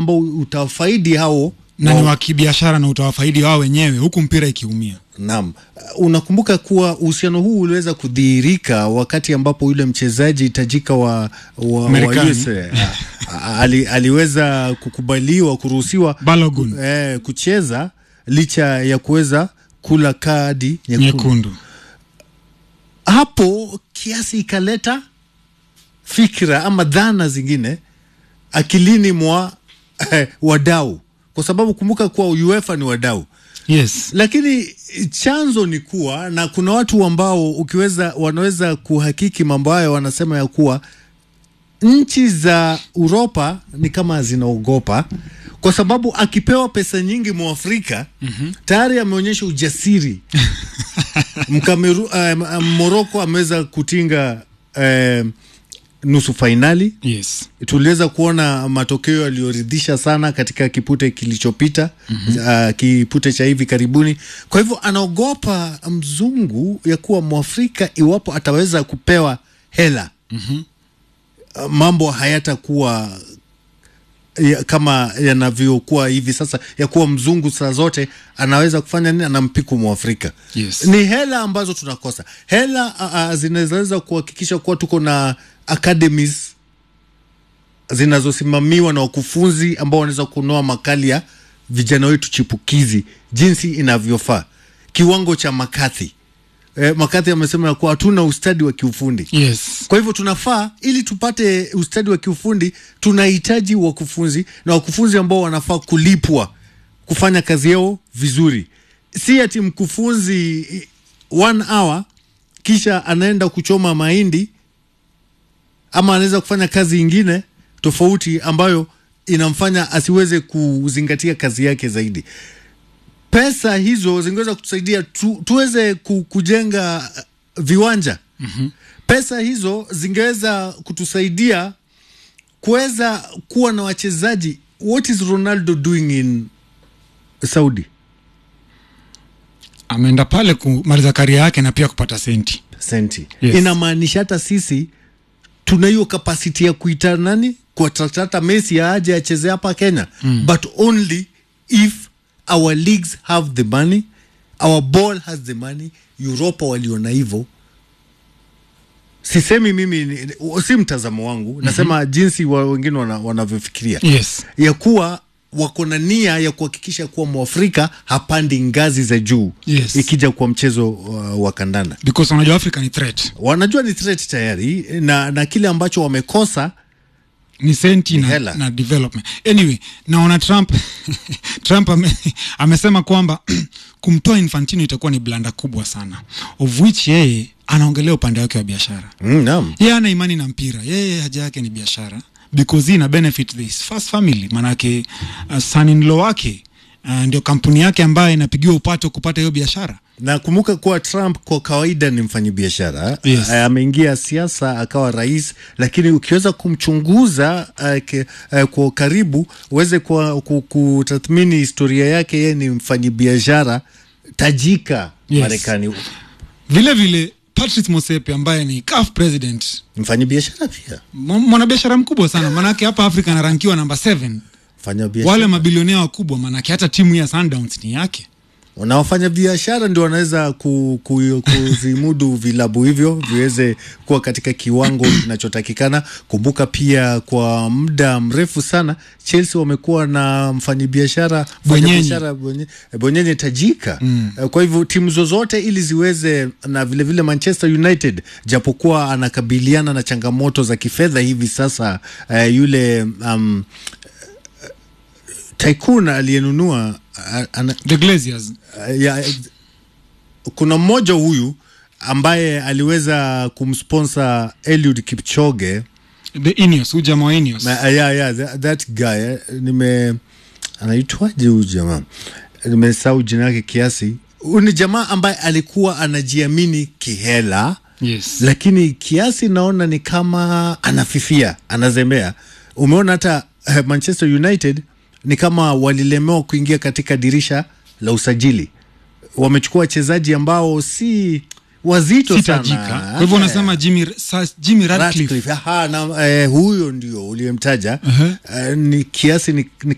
ambao utafaidi hao na ni wa- wa kibiashara na utawafaidi wao wenyewe huku mpira ikiumia. Naam, Uh, unakumbuka kuwa uhusiano huu uliweza kudhihirika wakati ambapo yule mchezaji tajika wa, wa, wa Marekani. USA a- a- ali, aliweza kukubaliwa kuruhusiwa Balogun eh, kucheza licha ya kuweza kula kadi nyekundu. nyekundu. Hapo kiasi ikaleta fikra ama dhana zingine akilini mwa eh, wadau, kwa sababu kumbuka kuwa UEFA ni wadau Yes. lakini chanzo ni kuwa na kuna watu ambao ukiweza wanaweza kuhakiki mambo hayo, wanasema ya kuwa nchi za Uropa ni kama zinaogopa kwa sababu akipewa pesa nyingi Mwafrika mm-hmm. tayari ameonyesha ujasiri Mkameru, uh, Moroko ameweza kutinga uh, nusu fainali Yes. tuliweza kuona matokeo yaliyoridhisha sana katika kipute kilichopita mm-hmm. uh, kipute cha hivi karibuni. Kwa hivyo anaogopa mzungu ya kuwa mwafrika iwapo ataweza kupewa hela mm-hmm. uh, mambo hayatakuwa ya, kama yanavyokuwa hivi sasa ya kuwa mzungu saa zote anaweza kufanya nini, anampiku mwafrika Yes. ni hela ambazo tunakosa hela uh, uh, zinaweza kuhakikisha kuwa tuko na academies zinazosimamiwa na wakufunzi ambao wanaweza kunoa makali ya vijana wetu chipukizi jinsi inavyofaa kiwango cha makathi eh, makathi amesema ya kuwa hatuna ustadi wa kiufundi Yes. kwa hivyo tunafaa ili tupate ustadi wa kiufundi tunahitaji wakufunzi na wakufunzi ambao wanafaa kulipwa kufanya kazi yao vizuri si ati mkufunzi eh, one hour kisha anaenda kuchoma mahindi ama anaweza kufanya kazi ingine tofauti ambayo inamfanya asiweze kuzingatia kazi yake zaidi pesa hizo zingeweza kutusaidia tu, tuweze ku, kujenga uh, viwanja mm-hmm. pesa hizo zingeweza kutusaidia kuweza kuwa na wachezaji what is ronaldo doing in saudi Ameenda pale kumaliza karia yake na pia kupata senti. senti Yes. inamaanisha hata sisi tuna hiyo kapasiti ya kuita nani kuatrata messi aje acheze hapa kenya mm. but only if our leagues have the money our ball has the money europa waliona hivyo sisemi mimi ni- si mtazamo wangu mm-hmm. nasema jinsi wa wengine wana- wanavyofikiria Yes. ya kuwa wako na nia ya kuhakikisha kuwa mwafrika hapandi ngazi za juu Yes. ikija kwa mchezo uh, wa kandanda Because unajua Africa ni threat. wanajua ni threat tayari na, na kile ambacho wamekosa ni senti Ni na, hela. na development anyway naona trump trump ame, amesema kwamba kumtoa infantino itakuwa ni blanda kubwa sana of which yeye anaongelea upande wake wa biashara mm, naam yeye ana imani na mpira yeye haja yake ni biashara because hii ina benefit this first family manake uh, son-in-law wake uh, ndio kampuni yake ambayo inapigiwa upato kupata hiyo biashara na kumbuka kuwa Trump kwa kawaida ni mfanyabiashara Yes. A- ameingia siasa akawa rais, lakini ukiweza kumchunguza uh, ke, uh, kwa karibu uweze kwa- ku- kutathmini historia yake, yeye ni mfanyabiashara tajika Yes. Marekani, vile vile patrice mosepe ambaye ni CAF president mfanyabiashara pia mwa- mwanabiashara mkubwa sana manake hapa afrika anarankiwa namba 7 mfanyabiashara wale mabilionea wakubwa manake hata timu ya Sundowns ni yake na wafanya biashara ndio wanaweza ku, ku, kuzimudu vilabu hivyo viweze kuwa katika kiwango kinachotakikana. Kumbuka pia kwa muda mrefu sana Chelsea wamekuwa na mfanyabiashara Bwenyenye. mfanyabiashara Bwenye- Bwenyenye tajika mm. Kwa hivyo timu zozote ili ziweze na vilevile vile Manchester United japokuwa anakabiliana na changamoto za kifedha hivi sasa uh, yule um, tycoon aliyenunua uh, ana, the Glaziers Uh, ya, kuna mmoja huyu ambaye aliweza kumsponsor Eliud Kipchoge the Ineos huyu jamaa wa Ineos na, uh, yeah, yeah, that, that guy eh, nime anaitwaje huyu jamaa nimesahau jina yake kiasi huyu ni jamaa ambaye alikuwa anajiamini kihela yes lakini kiasi naona ni kama anafifia anazembea umeona hata eh, manchester united ni kama walilemewa kuingia katika dirisha la usajili wamechukua wachezaji ambao si wazito si sana tajika kwa hivyo unasema Jimmy, Sir Jimmy Radcliffe Ratcliffe. Aha, na, eh, huyo ndio uliyemtaja Uh-huh. eh, ni kiasi ni, ni